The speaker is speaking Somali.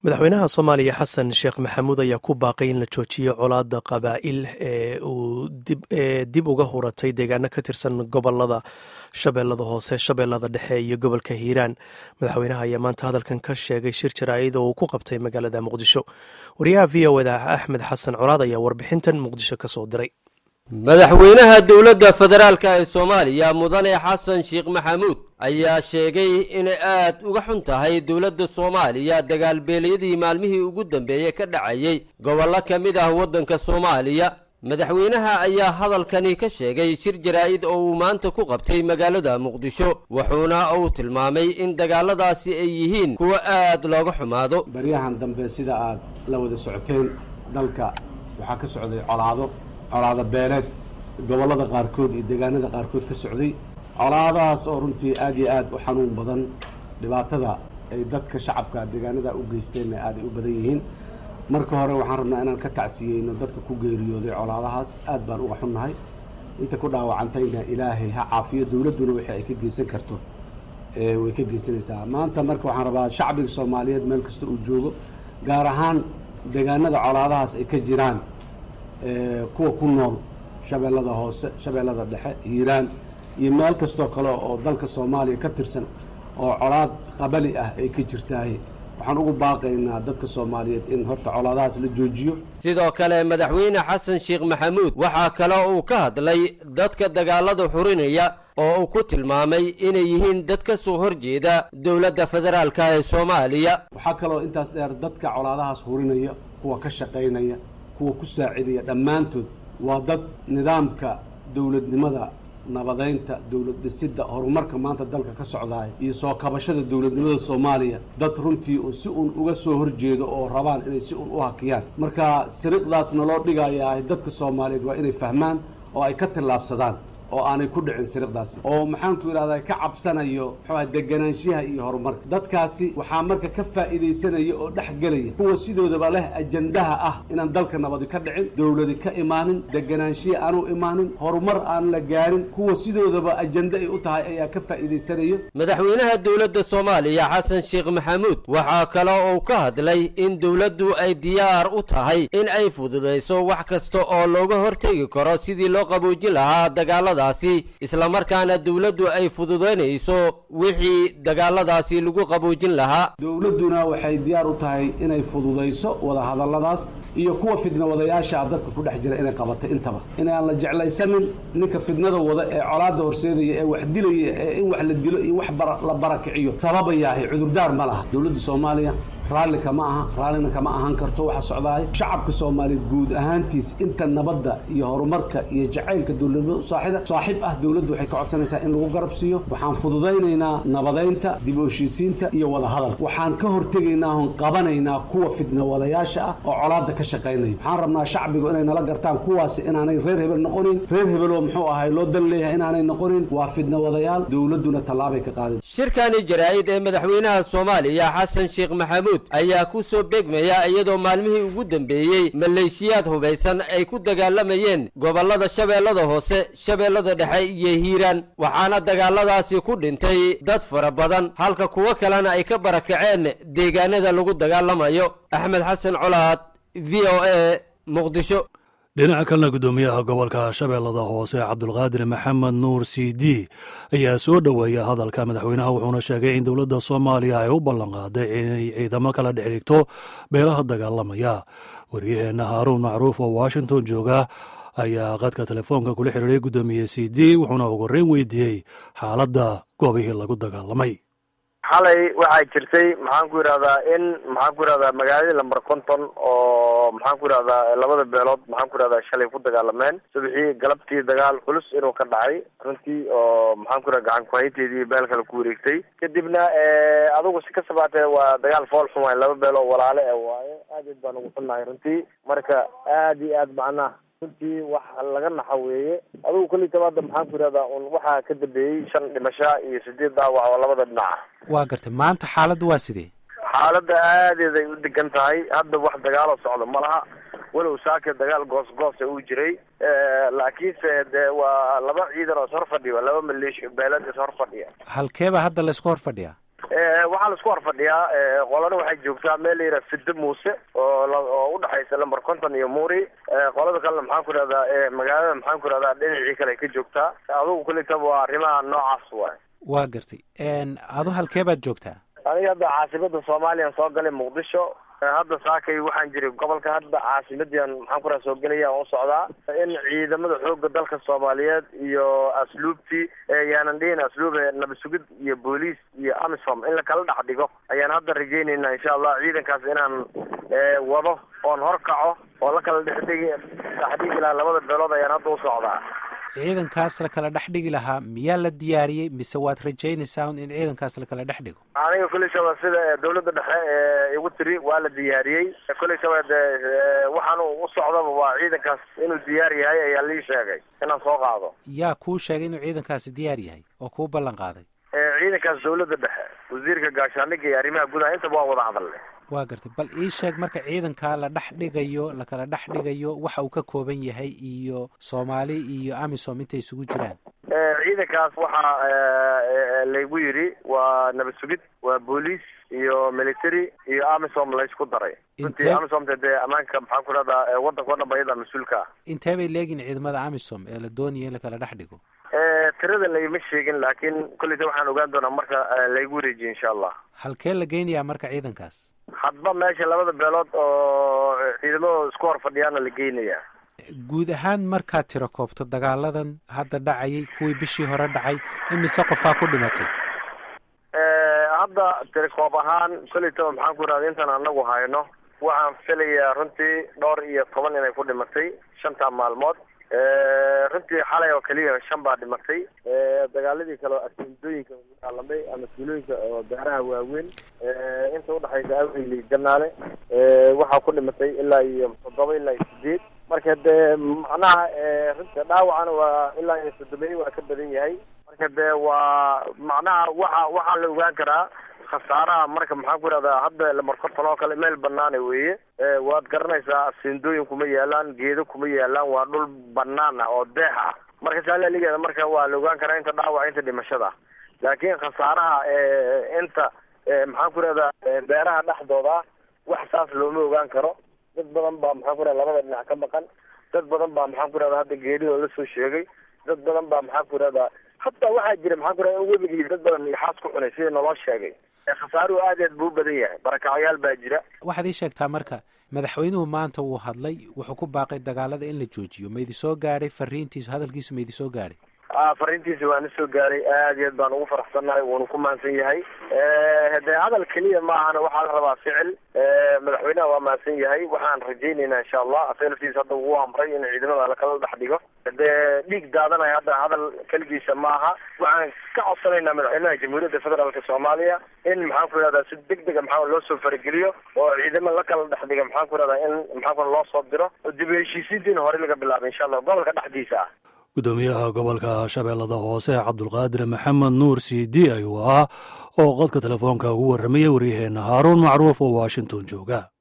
madaxweynaha soomaaliya xasan sheekh maxamuud ayaa ku baaqay in la joojiyo colaada qabaa'il ee uu dib uga huratay deegaano ka tirsan gobolada shabeellada hoose shabeellada dhexe iyo gobolka hiiraan madaxweynaha ayaa maanta hadalkan ka sheegay shir jaraa'id oo uu ku qabtay magaalada muqdisho wariyaha v o da axmed xasan colaad ayaa warbixintan muqdisho ka soo diray madaxweynaha dowladda federaalk ee soomaaliya mudane xasan sheekh maxamuud ayaa sheegay inay aad uga xun tahay dowladda soomaaliya dagaalbeelyadii maalmihii ugu dambeeyey ka dhacayey gobollo ka mid ah waddanka soomaaliya madaxweynaha ayaa hadalkani ka sheegay shir jaraa'id oo uu maanta ku qabtay magaalada muqdisho wuxuuna uu tilmaamay in dagaaladaasi ay yihiin kuwo aad looga xumaado baryahan dambe sida aad la wada socoteen dalka waxaa ka socday colaado colaado beeleed gobollada qaarkood iyo deegaanada qaarkood ka socday colaadahaas oo runtii aad iyo aad u xanuun badan dhibaatada ay dadka shacabka deegaanada u geysteenna aaday u badan yihiin marka hore waxaan rabnaa inaan ka tacsiyeyno dadka ku geeriyooday colaadahaas aad baan uga xunnahay inta ku dhaawacantayna ilaahay ha caafiyo dowladduna wixii ay ka geysan karto way ka geysanaysaa maanta marka waxaan rabaa shacbiga soomaaliyeed meel kasta uu joogo gaar ahaan deegaanada colaadahaas ay ka jiraan kuwa ku nool shabeellada hoose shabeellada dhexe hiiraan iyo meel kastoo kale oo dalka soomaaliya ka tirsan oo colaad qabali ah ay ka jirtahay waxaan ugu baaqaynaa dadka soomaaliyeed in horta colaadahaas la joojiyo sidoo kale madaxweyne xasan sheekh maxamuud waxaa kale uu ka hadlay dadka dagaalada xurinaya oo uu ku tilmaamay inay yihiin dad ka soo horjeeda dowladda federaalka ee soomaaliya waxaa kaloo intaas dheer dadka colaadahaas hurinaya kuwa ka shaqaynaya kuwa ku saacidaya dhammaantood waa dad nidaamka dowladnimada nabadaynta dowlad dhisidda horumarka maanta dalka ka socdaay iyo soo kabashada dowladnimada soomaaliya dad runtii un si un uga soo horjeedo oo rabaan inay si un u hakiyaan marka siriqdaasna loo dhigayaa dadka soomaaliyeed waa inay fahmaan oo ay ka tillaabsadaan oo aanay ku dhicin siriqdaasi oo maxaanku yidhahdaa ka cabsanayo muxuuaha deganaanshaha iyo horumarka dadkaasi waxaa marka ka faa'iidaysanaya oo dhex gelaya kuwa sidoodaba leh ajandaha ah inaan dalka nabadi ka dhicin dowladi ka imaanin deganaanshiya aanu imaanin horumar aan la gaarin kuwa sidoodaba ajanda ay u tahay ayaa ka faa'iidaysanayo madaxweynaha dowladda soomaaliya xasan sheekh maxamuud waxaa kale uu ka hadlay in dowladdu ay diyaar u tahay in ay fududayso wax kasta oo looga hortegi karo sidii loo qaboojin lahaa dagaalada islamarkaana dowladdu ay fududaynayso wixii dagaaladaasi lagu qaboojin lahaa dowladduna waxay diyaar u tahay inay fududayso wadahadalladaas iyo kuwa fidna wadayaasha dadka ku dhex jira inay qabato intaba inaan la jeclaysanin ninka fidnada wada ee colaadda horseedaya ee wax dilaya ee in wax la dilo iyo wax la barakiciyo sababayaahay cudurdaar ma laha dowladda soomaaliya raalli kama aha raallina kama ahaan karto waxa socdaay shacabka soomaaliyeed guud ahaantiis inta nabadda iyo horumarka iyo jacaylka dowladnimada u saaxida saaxiib ah dowladdu waxay ka codsanaysaa in lagu garab siiyo waxaan fududaynaynaa nabadaynta dib u heshiisiinta iyo wadahadal waxaan ka hortegaynaa oon qabanaynaa kuwa fidna wadayaasha ah oo colaadda ka shaqaynaya waxaan rabnaa shacbigu inay nala gartaan kuwaasi inaanay reer hebel noqonin reer hebeloo muxuu ahay loo dan leeyahay inaanay noqonin waa fidna wadayaal dowladduna tallaabay ka qaadin shirkani jaraa'id ee madaxweynaha soomaaliya xasan sheekh maxamuud ayaa ku soo beegmaya iyadoo maalmihii ugu dambeeyey maleeshiyaad hubaysan ay ku dagaalamayeen gobollada shabeellada hoose shabeellada dhexe iyo hiiraan waxaana dagaaladaasi ku dhintay dad fara badan halka kuwo kalena ay ka barakaceen deegaanada lagu dagaalamayo axmed xasan colaad v o a muqdisho dhinaca kalena guddoomiyaha gobolka shabeellada hoose cabdulqaadir maxamed nuur c d ayaa soo dhoweeya hadalka madaxweynaha wuxuuna sheegay in dowladda soomaaliya ay u ballanqaaday inay ciidamo kala dhex dhigto beelaha dagaalamaya waryaheenna haaruun macruuf oo washington jooga ayaa qadka telefoonka kula xiriiray guddoomiye c d wuxuuna ugu horreyn weydiiyey xaaladda goobihii lagu dagaalamay xalay waxaa jirtay maxaan ku yidhahdaa in maxaan ku yidhahdaa magaaladii lamber conton oo maxaan ku yidhahdaa labada beelood maxaan ku yidhahdaa shalay ku dagaalameen subaxii galabtii dagaal culus inuu ka dhacay runtii oo maxaan ku yidhahda gacan kuhayteedii beel kale ku wareegtay kadibna adigu si ka sabaatee waa dagaal fool xun waay laba beel oo walaale e waaye aad aad baan ugu xunnahay runtii marka aad iyo aad macnaha runtii wax laga naxa weeye adigu kolli tabaada maxaan ku yidhahdaa un waxaa ka dambeeyey shan dhimasha iyo sideed dhaawac oo labada dhinaca waa gartay maanta xaaladda waa sidee xaaladda aadeed ay u degan tahay hadda wax dagaaloo socda ma laha walow saaka dagaal goos goosa uu jiray laakiinse de waa laba ciidan oo is hor fadhiya waa laba maleeshiya beelad is hor fadhiya halkeeba hadda laysku hor fadhiyaa waxaa la isku horfadhiyaa qolana waxay joogtaa meel la yidhaha fiddo muuse oo oo udhexaysa lamber conton iyo muri qolada kalena maxaan ku ihahdaa magaalada maxaan ku ihahdaa dhinacii kale ay ka joogtaa adugu kulitaba waa arrimaha noocaas waay waa gartay adu halkee baad joogtaa aniga hadda caasimada soomaaliyan soo galay muqdisho hadda saakay waxaan jiray gobolka hadda caasimadian maxaan kuraa soo gelaya aan u socdaa in ciidamada xooga dalka soomaaliyeed iyo asluubtii yaanan dhihin asluub nabad sugid iyo booliis iyo amisom in lakala dhex dhigo ayaan hadda rajeynayna insha allah ciidankaas inaan wado oon horkaco oo la kala dhexdhigi dhexdhigi lahaa labada beelood ayaan hadda u socdaa ciidankaas la kala dhex dhigi lahaa miyaa la diyaariyey mise waad rajaynaysaa in ciidankaas la kala dhex dhigo aniga kuley shaba sida dawladda dhexe ee igu tiri waa la diyaariyey kuley shaba de waxaan u socdaba waa ciidankaas inuu diyaar yahay ayaa lii sheegay inaan soo qaado yaa kuu sheegay inuu ciidankaasi diyaar yahay oo kuu ballan qaaday ciidankaas dawladda dhexe wasiirka gaashaandhigga iyo arrimaha gudaha intaba waan wada hadalnay waa gartay bal ii sheeg marka ciidankaa la dhex dhigayo lakala dhex dhigayo waxa uu ka kooban yahay iyo soomaali iyo amisom intay isugu jiraan ciidankaas waxaa laygu yidhi waa nabad sugid waa booliis iyo military iyo amisom laysku daray runtii amisomta dee ammaanka maxaan ku rahdaa waddanka o dhan ba iyada mas-uulka ah intee bay leegin ciidamada amisom ee la doonaya in lakala dhex dhigo tirada layma sheegin laakiin kolleyta waxaan ogaan doonaa marka laygu wareejiye insha allah halkee la geynayaa marka ciidankaas hadba meesha labada beelood oo ciidamada isku hor fadhiyaana la geynayaa guud ahaan markaad tiro koobto dagaaladan hadda dhacayay kuwii bishii hore dhacay imise qofaa ku dhimatay hadda tirikoob ahaan kolleytaba maxaan ku irahda intaan anagu hayno waxaan filayaa runtii dhowr iyo toban inay ku dhimatay shantaa maalmood runtii xalay oo keliya shan baa dhimatay dagaaladii kale oo asimdooyinka dagaalamay ama tuulooyinka oo beeraha waaweyn inta udhexaysa aweyli janaale waxaa ku dhimatay ilaa iyo toddoba ilaa iyo sideed marka dee macnaha runta dhaawacana waa ilaa iyo soddomeey waa ka badan yahay marka dee waa macnaha waxa waxaa la ogaan karaa khasaaraha marka maxaan ku irahdaa hadda lamarkortan oo kale meel banaana weeye waad garanaysaa sindooyin kuma yaalaan geedo kuma yaalaan waa dhul banaan ah oo deex ah marka saalaligeeda marka waa la ogaan karaa inta dhaawac inta dhimashada laakiin khasaaraha inta maxaan ku irahdaa beeraha dhexdooda wax saas looma ogaan karo dad badan baa maxaan ku irahda labada dhinac ka maqan dad badan baa maxaan ku irahda hadda geedihoo lasoo sheegay dad badan baa maxaan ku irahdaa hataa waxaa jira maxaan ku irahda in webigii dad badan ixaas ku cunay sida naloo sheegay khasaaruhu aad aad buu u badan yahay barakacyaal baa jira waxaad ii sheegtaa marka madaxweynuhu maanta wuu hadlay wuxuu ku baaqay dagaalada in la joojiyo ma idi soo gaadhay fariintiisu hadalkiisu ma idi soo gaadhay fariintiisa waana soo gaaray aad iyo aad baan ugu faraxsannahay wuuna ku mahadsan yahay de hadal keliya ma ahana waxaa la rabaa ficil madaxweynaha waa mahadsan yahay waxaan rajaynaynaa insha allah asaga laftiisa hadda uu amray in ciidamada lakala dhex dhigo dee dhiig daadanaya hadda hadal keligiisa ma aha waxaan ka codsanaynaa madaxweynaha jamhuuriyadda federaalka soomaaliya in maxaan ku irahdaa si deg dega maxaa loo soo farageliyo oo ciidamo lakala dhex dhiga maxaan ku irahdaa in maxaa ku loo soo diro oo dib heshiisiintiina hore laga bilaabay insha allah gobolka dhexdiisa ah gudoomiyaha gobolka shabeellada hoose cabdulqaadir maxamed nuur cd ayuu ahaa oo qodka telefoonka ugu warramayay waryaheena haaruun macruuf oo washington jooga